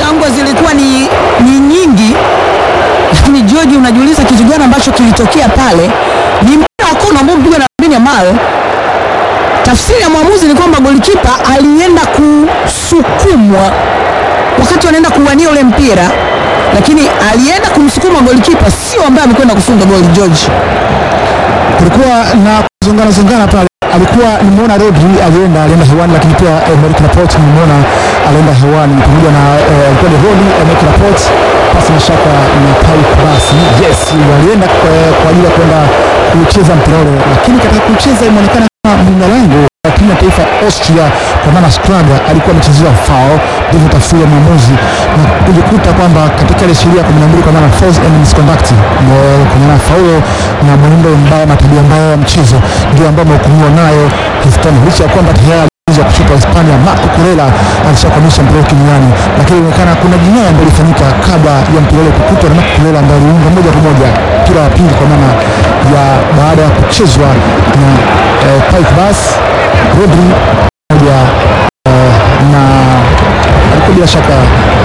shangwe zilikuwa ni, ni nyingi, lakini George, unajiuliza kitu gani ambacho kilitokea pale? Ni mpira wa kona ambao mpigwa na Lamine Yamal. Tafsiri ya mwamuzi ni kwamba golikipa alienda kusukumwa wakati wanaenda kuwania ule mpira, lakini alienda kumsukuma golikipa, sio ambaye amekwenda kufunga goli. George, kulikuwa na kuzongana zongana pale, alikuwa nimeona Rodri alienda alienda hewani, lakini pia Emerick Laporte nimeona alienda hewani pamoja na eh, alikuwa ni Rodri, Emerick Laporte pasi na shaka na Paul basi yes, walienda eh, kwa ajili ya kwenda kucheza mpira ule, lakini katika kucheza imeonekana kama mlinda lango wa timu ya taifa Austria kwa maana Schlager alikuwa amechezewa foul, ndivyo tafsiri ya mwamuzi na kujikuta kwamba katika ile sheria ya 12 kwa maana false and misconduct eh, kwa maana faulo na mwenendo mbaya na tabia mbaya ya mchezo ndio ambao amehukumiwa nayo Cristiano licha ya kwamba tayari mchezo wa kushuka Hispania Marco Corella alishakwamisha mpira wake duniani, lakini inaonekana kuna jinai ambayo ilifanyika kabla ya mpira ule kukutwa na Marco Corella ambaye aliunga moja kwa moja mpira wa pili kwa maana ya baada ya kuchezwa na eh, Paik Bas Rodri pamoja eh, na alikuwa bila shaka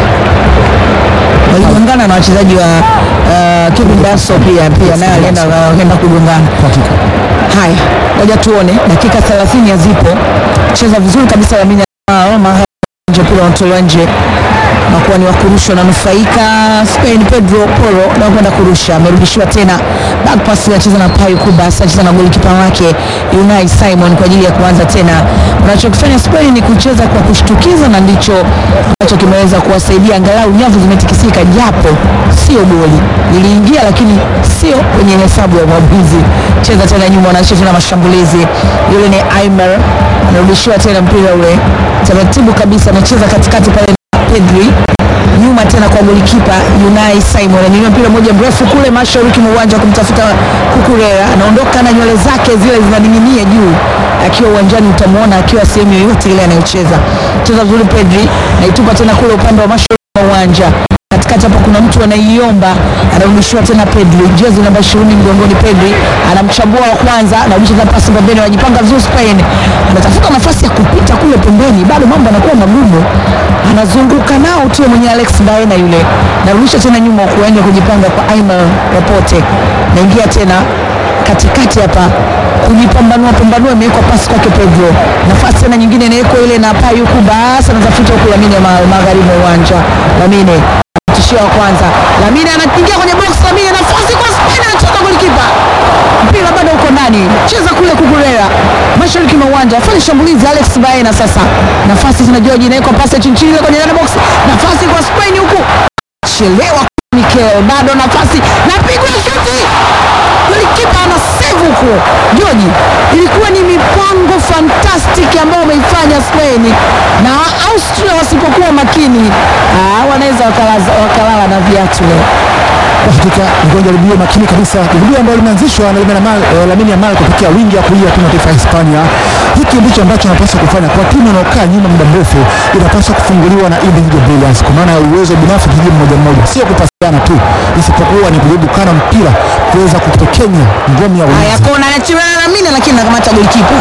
waligongana na wachezaji wa uh, Kevin Daso pia pia naye alienda wakaenda kugongana. kwa hakika Haya, ngoja tuone, dakika 30 hazipo. Cheza vizuri kabisa Lamine Yamal, mahali nje mpira unatolewa nje na kuwa ni wakurushwa na nufaika Spain. Pedro Porro na kwenda kurusha, amerudishiwa tena back pass, anacheza na Payu Kubas, anacheza na golikipa wake Unai Simon kwa ajili ya kuanza tena. Wanachokifanya Spain ni kucheza kwa kushtukiza, na ndicho ambacho kimeweza kuwasaidia, angalau nyavu zimetikisika, japo sio goli liliingia, lakini sio kwenye hesabu ya mwamuzi. Cheza tena nyuma, wanaisha tena mashambulizi. Yule ni Aimer, anarudishiwa tena mpira ule taratibu kabisa, anacheza katikati pale na Pedri nyuma tena kwa golikipa Unai Simon amenyanyua mpira moja mrefu kule mashariki mwa uwanja kumtafuta Kukurera, anaondoka na nywele zake zile zinaning'inia juu. Akiwa uwanjani utamwona akiwa sehemu yoyote ile anayocheza. Cheza vizuri Pedri, naitupa tena kule upande wa mashariki mwa uwanja katikati hapo kuna mtu anaiomba, anarudishiwa tena Pedri, jezi namba 20 mgongoni. Pedri anamchambua wa kwanza, anarudisha tena pasi pembeni, wanajipanga vizuri Spain, anatafuta nafasi ya kupita kule pembeni, bado mambo yanakuwa magumu, anazunguka nao tu mwenye Alex Baena yule, narudisha tena nyuma huku, aende kujipanga kwa Aimer Laporte, naingia tena katikati hapa kujipambanua pambanua, imewekwa pasi kwake Pedro, nafasi tena nyingine inawekwa ile na Payuku, basi anatafuta huku Lamine ma- magharibi mwa uwanja. Lamine tishio wa kwanza, Lamine anaingia kwenye box, Lamine nafasi kwa Spain, anacheza golikipa, mpira bado uko ndani, cheza kule Kukurera mashariki mwa uwanja, afanye shambulizi Alex Baena. Sasa nafasi zina George, inawekwa pasi ya chini chini ile kwenye ndani box, nafasi kwa Spain huku, chelewa Mikel, bado nafasi, napigwa shuti golikipa ana save huko Joji. Ilikuwa ni mipango fantastic ambayo wameifanya Spain na Austria wasipokuwa makini, ah, wanaweza wakalaza- wakalala na viatu leo. kwa hakika ni jaribio makini kabisa, jaribio ambalo limeanzishwa na Lamine Yamal, eh, Lamine Yamal kupitia wingi ya kulia timu ya taifa ya Hispania. Hiki ndicho ambacho anapaswa kufanya kwa timu inayokaa nyuma muda mrefu, inapaswa kufunguliwa na individual brilliance, kwa maana ya uwezo binafsi mchezaji mmoja mmoja, sio kupasiana tu, isipokuwa ni kujaribu kana mpira kuweza kutekenya ngome ya Haya, ulinzi. kona anachimana na Mina, lakini anakamata golikipa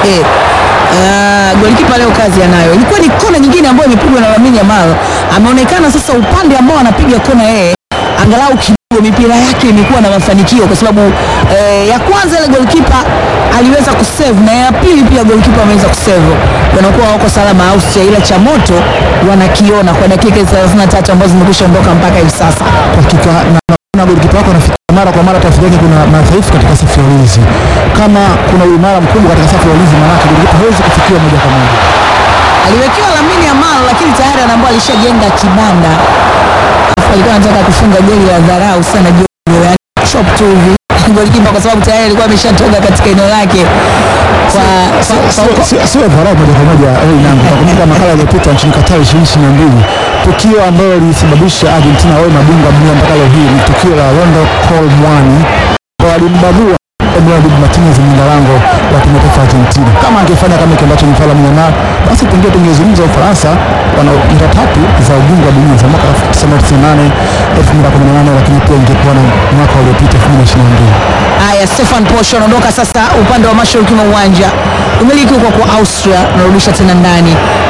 Uh, golikipa leo kazi anayo. Ilikuwa ni kona nyingine ambayo imepigwa na Lamine Yamal. Ameonekana sasa upande ambao anapiga kona yeye, angalau kidogo mipira yake imekuwa na mafanikio, kwa sababu eh, ya kwanza ile golikipa aliweza kusave na ya pili pia golikipa ameweza kusave, wanakuwa wako salama Austria, ila cha moto wanakiona kwa dakika 33 ambazo zimekwisha ondoka mpaka hivi sasa. Kwa hakika na na golikipa wako anafikia mara kwa mara tafsiri yake kuna madhaifu katika safu ya ulinzi. Kama kuna uimara mkubwa katika safu ya ulinzi, maanake golikipa hawezi kufikiwa moja kwa moja. aliwekewa Lamine Yamal lakini tayari anaambia alishajenga kibanda, Alafu alikuwa anataka kufunga goli la dharau sana Jojo, yani chop tu hivi golikipa, kwa sababu tayari alikuwa ameshatoka katika eneo lake kwa, kwa, kwa, kwa, Sio- Sio dharau moja kwa moja eh, nangu. Nakumbuka makala iliyopita nchini Qatar 2022 tukio ambalo lilisababisha Argentina wawe mabingwa dunia mpaka leo hii ni tukio la Rondo Colomwani ambao alimbagua Emiliano Martinez mlinda lango wa timu ya taifa ya Argentina. Kama angefanya kama kile ambacho amefanya Lamine Yamal, basi pengine tungezungumza Ufaransa wana ndio tatu za ubingwa wa dunia za mwaka 1998, 2018 lakini pia ingekuwa na mwaka uliopita 2022. Haya, Stefan Posho anaondoka sasa upande wa mashariki mwa uwanja, umiliki huko kwa Austria, unarudisha tena ndani.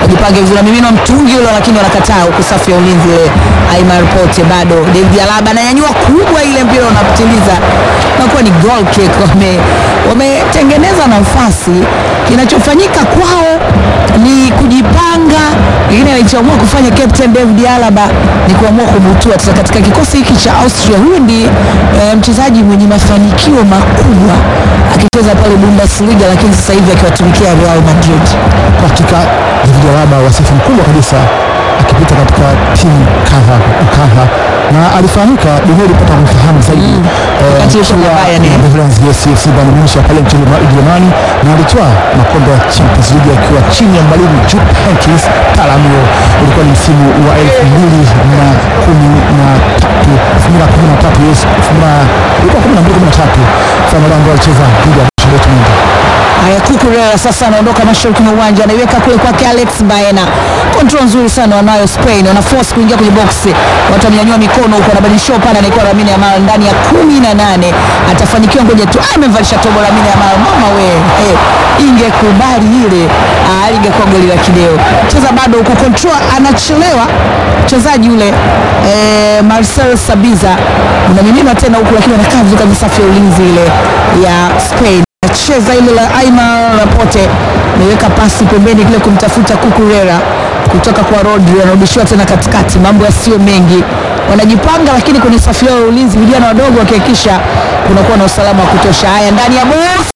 wajipange vizuri, miminwa mtungi ule, lakini wanakataa huku safu ya ulinzi ile. Aimar Pote bado, David Alaba ananyanyua kubwa, ile mpira unapitiliza nakuwa ni goal kick. Wame wametengeneza nafasi, kinachofanyika kwao ni kujipanga, lakini alichoamua kufanya Captain David Alaba ni kuamua kubutua sasa katika kikosi hiki cha Austria. Huyu ndi e, mchezaji mwenye mafanikio makubwa akicheza pale Bundesliga, lakini sasa hivi akiwatumikia Real Madrid. Kwa hakika David Alaba wasifu mkubwa kabisa akipita katika timu kadha kadha na alifahamika, dunia ilipata kumfahamu zaidi eh, Wakati yuko akiwa Bayern, eh. Netherlands, yes, FC Bayern Munich pale nchini Ujerumani na alitwaa makombe ya Champions League akiwa chini ya mwalimu Jupp Heynckes Talamio. Ulikuwa ni msimu wa elfu mbili na kumi na tatu elfu mbili na kumi na tatu yes, elfu mbili na- ilikuwa kumi na mbili kumi na tatu fainali ambayo alicheza dhidi ya Borussia Dortmund. Haya, Kukurela sasa anaondoka mashariki mwa uwanja, anaiweka kule kwake Alex Baena. Control nzuri sana wanayo Spain, wana force kuingia kwenye box, watu wamenyanyua mikono huko, anabadilisha upande, anaikuwa Lamine Yamal ndani ya kumi na nane atafanikiwa, ngoja tu. Ah, amemvalisha tobo Lamine Yamal, mama we eh, ingekubali ile ah, ingekuwa goli la kideo. Cheza bado huko, control anachelewa mchezaji yule eh, Marcel Sabiza unamiminwa tena huku, lakini anakaa vizuri kabisa, safu ya ulinzi ile ya Spain cheza ile la Aimar Laporte ameweka pasi pembeni kile kumtafuta Kukurera kutoka kwa Rodri, anarudishiwa tena katikati. Mambo yasiyo mengi, wanajipanga lakini kwenye safu yao ya ulinzi, vijana wadogo wakihakikisha kunakuwa na usalama wa kutosha. Haya, ndani ya box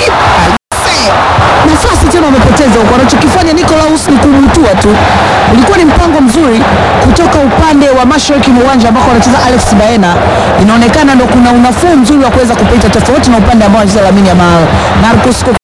nafasi tena wamepoteza huko. Wanachokifanya Nicolaus ni kumutua tu. Ulikuwa ni mpango mzuri kutoka upande wa mashariki mwa uwanja ambako wanacheza Alex Baena, inaonekana ndo kuna unafuu mzuri wa kuweza kupita, tofauti na upande ambao anacheza Lamine Yamal. Marcus